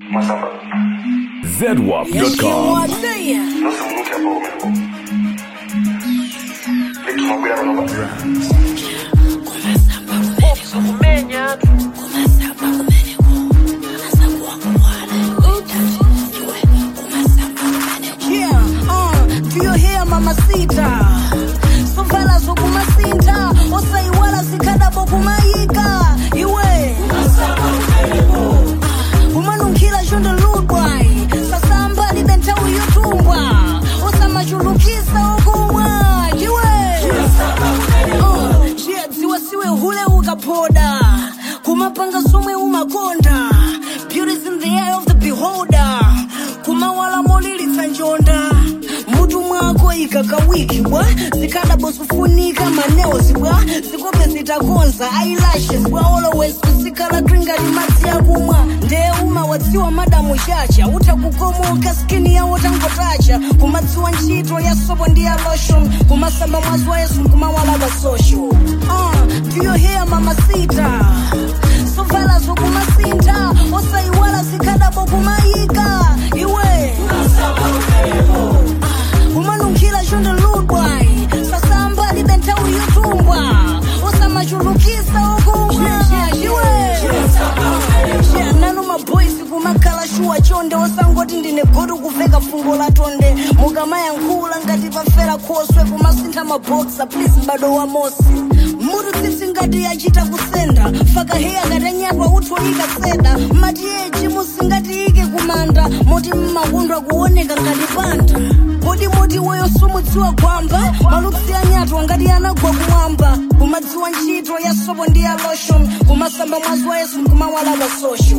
Masamba. zedwap.com Nusu mnuti hapo umepo. Vitu mabila mnoba. Yeah, uh, do you hear mamacita? Sovala zokumasinta, osaiwala zikadabo kumayika. Iwe. Umanunkhila shonde ludwai, sasamba libe nthawi yotumbwa. Osamachulukisa okumwa. Iwe. Uh, yeah, dziwa siwe hule ukaphoda. Kumapanga somwe umakonda. Beauty's in the eye of the beholder. kumawala molilitsa njonda mutu mwako ikakawiki bwa zikadabo zifunika maneos bwa zikope zitakonza eyelashes bwa always kusikala twingati madzi akumwa ndee uma wadziwa madamu chacha utakukomoka skini yawo tangotacha kumadziwa ntchito ya sopo ndi ya lotion kumasamba mwazi wa yesu kumawala wa social uh, do you hear mamacita sovala zokumasinta osaiwala zikadabo kumayika iwe umanunkhila shonde ludwai sasamba libe nthawi yotumbwa osamachulukisa okumwa iwe Yeah, nanu maboys kumakhala shuwa chonde osangoti ndine godu kuveka fungo la tonde mukamayankhula ngati pafera khoswe kumasintha maboksa please mbado wa mosi mutu tsitsi ngati yachita kusenda faka heya ngati anyatwa utholika seda mati eji musingatiike kumanda moti mmakundwa kuoneka ngati panda kodi moti weyo sumudziwa gwamba malupsi anyatwa ngati anagwa kumwamba kumadziwa ntchito ya sopo ndi ya lotion kumasamba mwazi wa yesu kumawala wa social